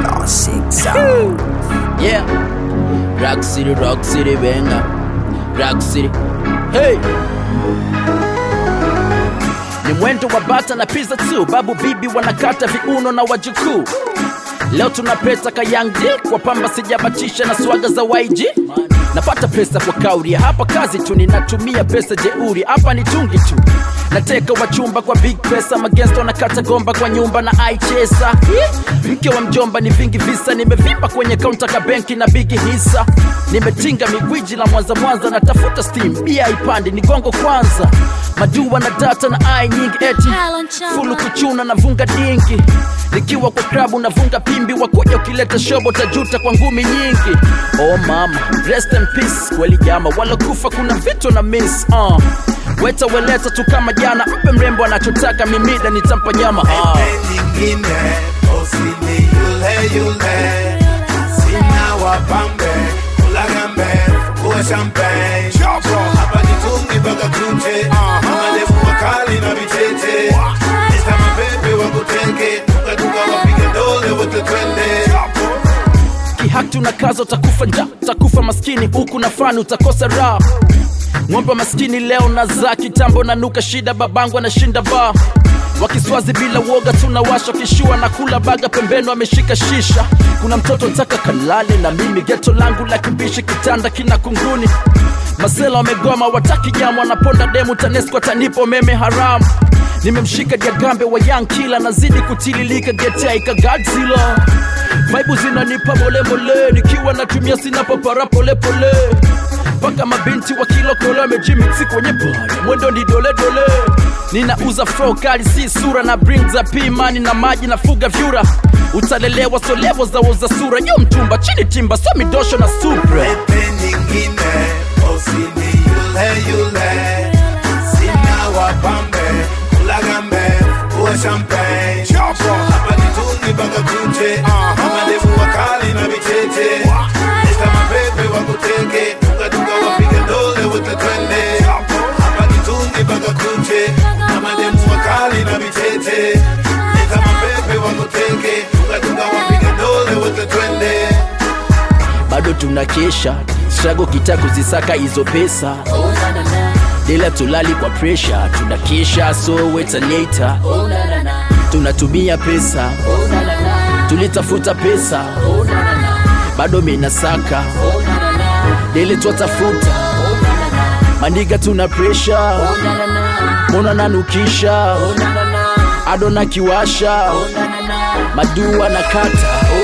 Classic sound. Yeah. Rock City, Rock City, venga. Rock City. Hey. Ni mwendo wa bata na pizza tu, babu bibi wanakata viuno na wajukuu. Leo tunapeta ka Young D kwa pamba sijabatisha na swaga za YG. Napata pesa kwa kauri, hapa kazi tu, ninatumia pesa jeuri, hapa ni tungi tu. Nateka wachumba kwa big pesa, magesta wanakata gomba kwa nyumba na aichesa. Mke wa mjomba ni vingi visa, nimevimba kwenye kaunta ka benki na bigi hisa. Nimetinga migwiji la Mwanza Mwanza, natafuta steam, bia ipandi ni gongo kwanza. Majua na data na ai nyingi eti fulu kuchuna na vunga dingi nikiwa kwa klabu na vunga pimbi wakuja ukileta shobo tajuta kwa ngumi nyingi oh mama rest in peace kweli jama walokufa kuna vitu na miss uh. weta weleta tu kama jana mpe mrembo anachotaka mimida nitampa nyama uh. nyingine osini yule yule sina wapambe kulagambe kuwa champagne hapa jitungi mpaka kuche amademu wakali na vicheche esta mapepe wakuteke tukatuka wapige dole wote twende kihaki unakaza utakufa nja utakufa maskini huku na fani utakosa raha ng'ombe maskini leo na za kitambo nanuka shida babangu anashinda baa wakiswazi bila woga tunawasha kishua na kula baga pembeni ameshika shisha kuna mtoto ntaka kalale na mimi geto langu la kibishi kitanda kina kunguni masela wamegoma wataki jamu wanaponda demu tanesco tanipo meme haramu nimemshika diagambe wa young kila nazidi kutililika getaika godzilla vaibu zinanipa molemole nikiwa natumia sina papara polepole mpaka mabinti wa kilokole wamejimiksi kwenye pale mwendo ni doledole ninauza fro kali si sura na bring za pimani na maji na fuga vyura utalelewa solevo za uza sura juu mtumba chini timba so midosho na supre pepe nyingine osini yule yule sina wapambe kulagambe kuwa champagne hapa jitungi mpaka kuche amademu wakali na vicheche esta mapepe wakuteke tukatuka wapige dole wote twende hapa jitungi mpaka kuche amademu wakali na vicheche esta mapepe wakuteke tukatuka wapige dole wote twende bado tunakesha strago kita kuzisaka hizo pesa dela tulali kwa presha tunakesha so wetaneta tunatumia pesa tulitafuta pesa bado minasaka dele twatafuta mandiga tuna presha mona nanukisha ado na kiwasha madua na kata